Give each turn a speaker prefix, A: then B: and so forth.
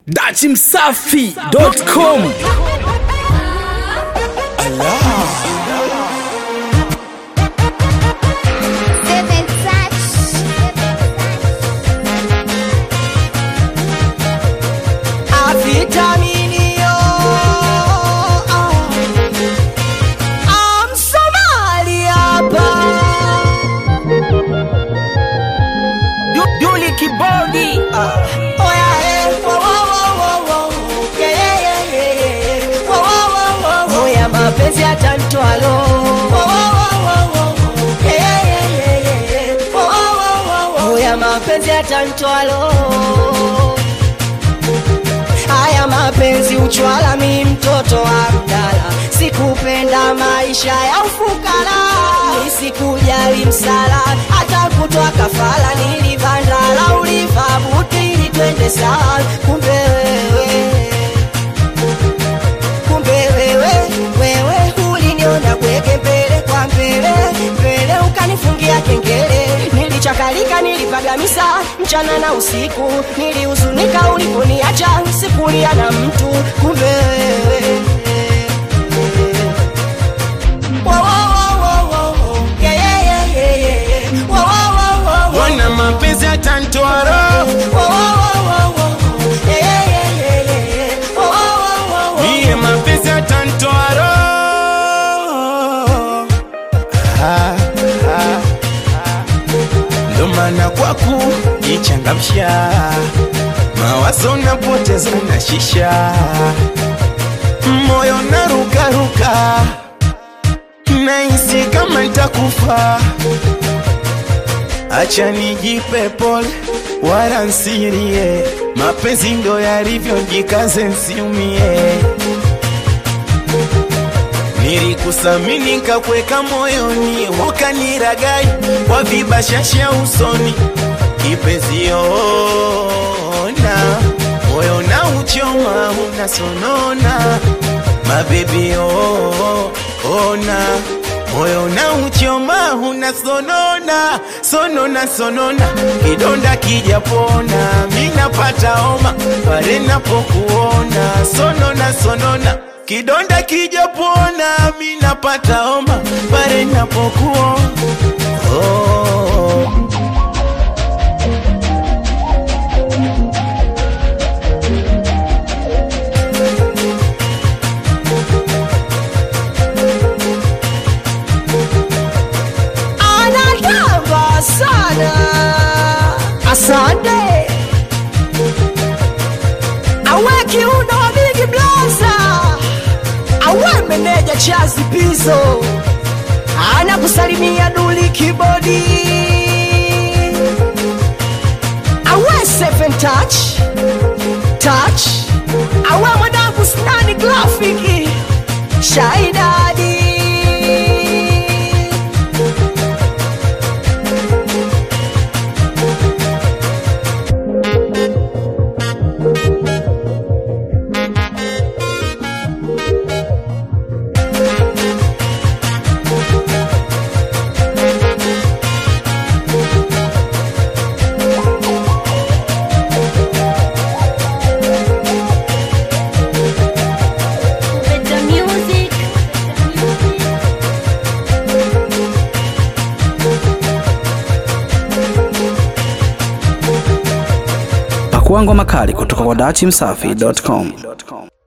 A: dachimsafi.com
B: Seven touch.
C: Avitaminio I'm Somali hapa Du- Duli kibodi Oya eh wo wo wo wo wo Yeah yeah yeah yeah yeah Wo wo wo wo wo Oya mapenzi yatanitwalo Wo wo wo wo wo Yeah yeah yeah yeah yeah Wo wo wo wo wo Oya mapenzi yatanitwalo Haya mapenzi uchwala, mi mtoto wa mdala, sikupenda maisha ya ufukara, nisikujali msala, hata kutoa kafala, nilivandala, ulivaa buti ili twende sawa, kumbe wewe kumbe wewe wewe uliniona kweke mbele kwa mbele mbele ukanifungia kengele nilichakalika nilipagamisa mchana na usiku nilihuzunika uliponiacha sikulia na mtu kumbe wewe Wo, wo, wo, wo, wo, wo. Yeah, yeah, yeah, yeah, yeah, yeah. Wo, wo, wo, wo, wo.
D: Wana mapenzi yatanitwara
C: Wo, wo, wo, wo, wo. Yeah, yeah, yeah, yeah, yeah, yeah. Wo, wo, wo, wo, wo.
D: Mie mapenzi yatanitwara Ah, ah, ah. Ndo maana kwaku jichangamsha mawazo napoteza na shisha moyo narukaruka nahisi kama ntakufa acha nijipe pole wala nsirie mapenzi ndo yalivyo jikaze nsiumie nilikusamini kakweka moyoni ukaniragai kwa vibashasha usoni kipenziona moyo na uchoma unasonona mabebi oh, ona moyo na uchoma unasonona sonona sonona kidonda kijapona minapata homa pale napokuona sonona sonona kidonda kijapona minapata homa pale napokuona oh.
C: anatamba sana asante awe kiuno wa bigi blaza awe meneja chazi pizo anakusalimia duli kibodi awe seven touch touch awe mwanangu snani grafiki shaidadi
B: With the music.
A: pakuangwa makali kutoka kwa dachimsafi.com